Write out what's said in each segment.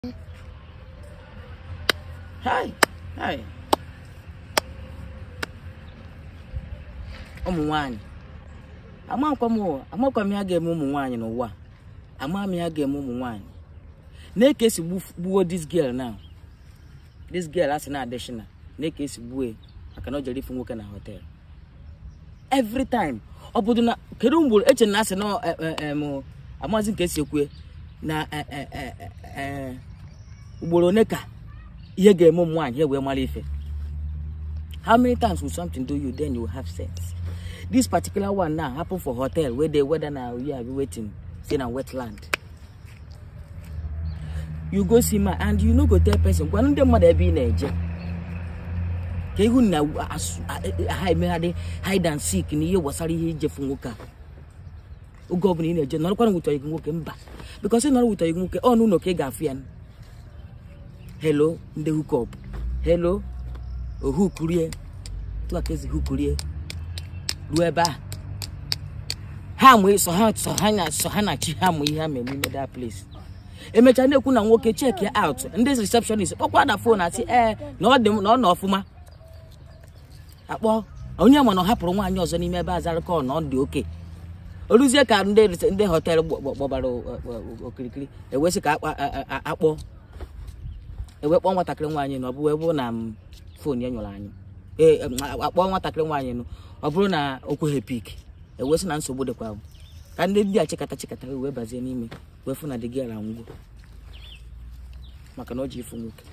Hai, hai. ụmụ nwanyị amakwa m amakwa m ya ga-eme ụmụ nwanyị n'ụwa a. ama m ya ga-eme ụmụ nwanyị na-eke esi gbu- gbuo this girl now this girl asị na adishina na-eke esi gbuo ya maka na o jere ifu nwoke na hotel every time ọ bụrụ na kedu mgbe eche na asị na eh, eh, em, amazi nke esi ekwe na eh, eh, eh, eh, eh, ugboro one ka ihe ga-eme ụmụ nwaanyị ha wee mara ife how many times will something do you then you will have sense this particular one now happen for hotel where the weather na you are waiting say na wetland you go see ma and you no go tell person gwa ndị mmadụ ebe ị na-eje ka ihu na asụ- a- a- ha emegharị hide and seek na ihe gbasara ihe ijefu nwoke a oge ọbụla ị na-eje nọrọkwana wụtọ gị nwoke mba because ị nọrọ wụtọ gị nwoke ọ n'ụlọ ka ị ga-afụ ya hello ndị hookup hello ohukurie tụa ka ezi hukurie ruo ebe a ha mụ sọ ha sọ ha na sọ ha na chi ha mụ ihe ha mere n'ime that place emechaa na-ekwu na nwoke check ya out ndị receptionist kpọkwa na fon asị ee na ọ dị m na ọ nọ ọfụma akpọ onye ma na ọ hapụrụ nwaanyị ọzọ n'ime ebe azarịkọ na ọ dị oke oruzie ka ndị rese- ndị họteelụ gb- gb- gbabara o- o- o- okirikiri ewesị ka akpa- a- a- akpọ ewe kpọọ nwatakịrị nwaanyị na ọ bụ ebe na m fon ya nyụrụ anyị ee em, a- akpọọ nwatakịrị nwaanyị nụ ọ bụrụ na o kweghị pik ewesị na nsogbu dịkwa ahụ. ka ndị ndị a chịkata chịkata wee bazie n'ime wee fụ na dị gị ala ngwo maka na o ji ifu nwoke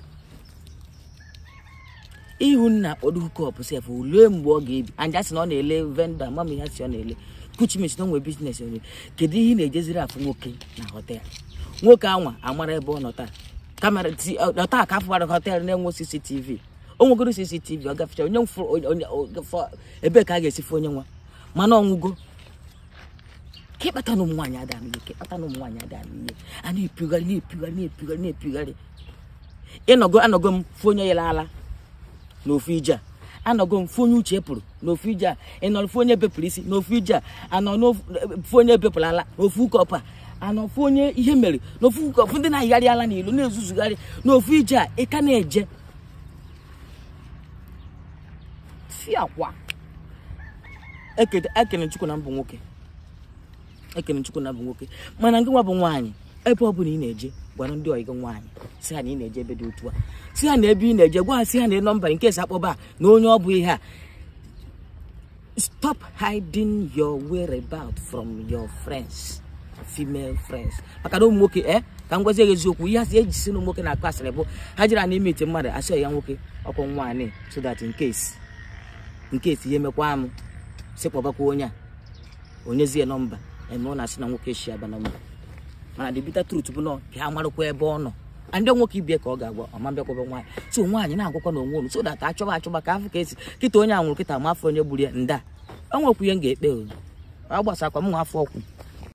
ihu nna kpọdo hukọp sef olee mgbe ọ ga-ebi anja sị na ọ na-ele vendọ amam ihe si ọ na-ele kuchimis na onwe biznes onye kedu ihe ị na-ejeziri afụ nwoke na họtel nwoke anwa amara ebe ọ nọ taa kamera ti ọ taa ka afụbara họtel na-enwe cctv o nwegoro cctv ọ gafecha onye mfụ onye onye- o- fọ- ebee ka a ga-esi fụ onye nwa mana ọnwụgo ka ịkpata na ụmụ nwaanyị ada n'ihe ka ịkpata na ụmụ nwaanyị ada n'ihe a na-epugharị na-epugharị na-epugharị na-epugharị ịnọgo anọgo m fụ onye yere ala n'ofu ije a anọgo m fụ onye uche pụrụ n'ofu ije a ịnọrọ fụ onye bepụrụ isi n'ofu ije a anọ n'ofu fụ onye bepụrụ ala n'ofu ụkọpụ a anọ fụ onye ihe mere n'ofu ụkọpụ ndị na-ayigharị ala n'ilu na-ezuzugharị n'ofu ije a ị ka na-eje si akwa ekene ekene chukwu na mbụ nwoke ekene chukwu na bụ nwoke mana nke nwa bụ nwaanyị ebe ọ bụla ị na-eje gwara ndị ọyị gị nwaanyị si ha na ị na-eje ebe dị otu a si ha na ebe ị na-eje gwa ha si ha na nọmba nke esi akpọba a na onye ọ bụ ihe a stop hiding your whereabout from your friends female friends maka na ụmụ nwoke e ka m gwazie gị eziokwu ihe asị eji si na ụmụ nwoke na-akụ asịrị bụ ha jiri n'ime ite mmadụ asị ya nwoke ọkụ nwaanyị so that in case in case ihe mekwa m si kpọbakwa onye a onyezie nọmba eme ọ na-asị na nwoke shi aba nọmba mana the bitter truth bụ na ka ha marakwa ebe ọ nọ a ndị nwoke ibie ka ọ ga-agwa ọma bịakwaba nwaanyị so nwaanyị na-agwakwa na onwe unu so that achọba achọba ka afọ ka esi kịta onye a nwụrụ kịta ma afọ onye gburu ya nda o nwekwu ihe m ga-ekpe o ọ gbasakwa m nwa afọ ọkwụ